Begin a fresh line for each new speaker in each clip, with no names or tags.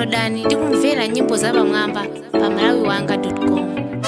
downloadani ndi kumvera nyimbo zapamwamba pa malawiwanga com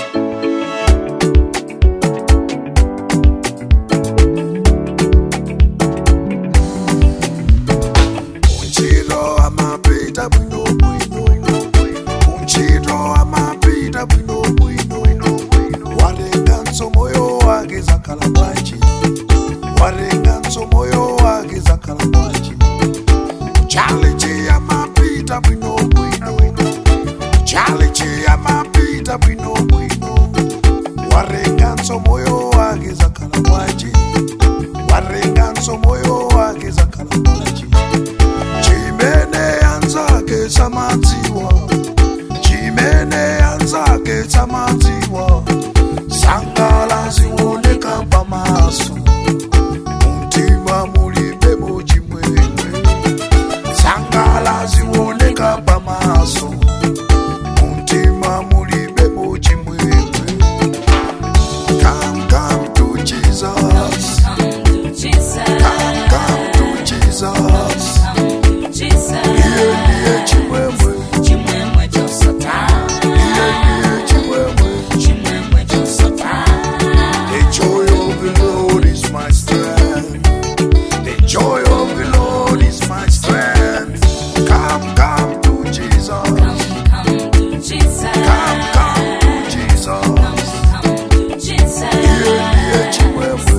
Unchito amapita bwino bwino Unchito amapita bwino bwino Warenga nsomoyo wake zakhala bwanji Warenga nsomoyo wake zakhala bwanji Challenge amapita bwino bwino Challenge amapita bwino bwino Warenga nsomoyo wake zakhala bwanji Warenga nsomoyo wake zakhala bwanji chimene yanzake samadziwa chimene yanzake samadziwa sangala zioneka pamaso mtima mulibe muchimwemwe sangala zioneka pamaso mtima mulibe muchimwemwe come come to jesus come come to jesus iye ndiye chimwemwe iye ndiye chimwemwe The joy of the Lord is my strength. The joy of the Lord is my strength. Come, come to Jesus. Come, come to Jesus. Iye ndiye chimwemwe.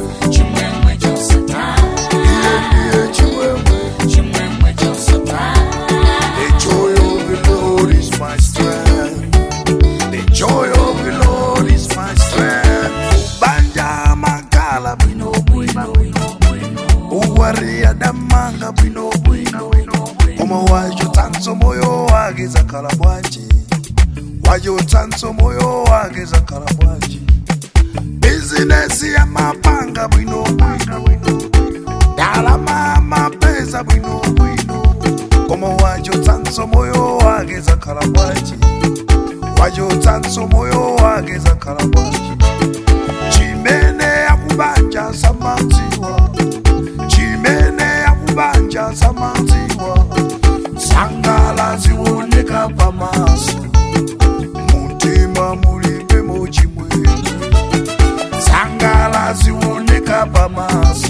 Iye ndiye chimwemwe. The joy of the Lord is my strength. The joy of the Lord is my strength. Banja makala bwino bwino. Uwaria damanga bwino bwino. Koma wajo tanso moyo wake zakala bwanji. Wajo tanso moyo wake zakala bwanji. Business ya mapanga bwino bwino. Dalama mapesa bwino bwino. Koma wajo tanso moyo wake zakala bwanji. Wajo tanso moyo wake zakala bwanji. Chimene yakubanja samadziwa. Chimene yakubanja samadziwa. Sangala zioneka pamaso. Mutima mulibe muchimwemwe. Sangala zioneka pamaso.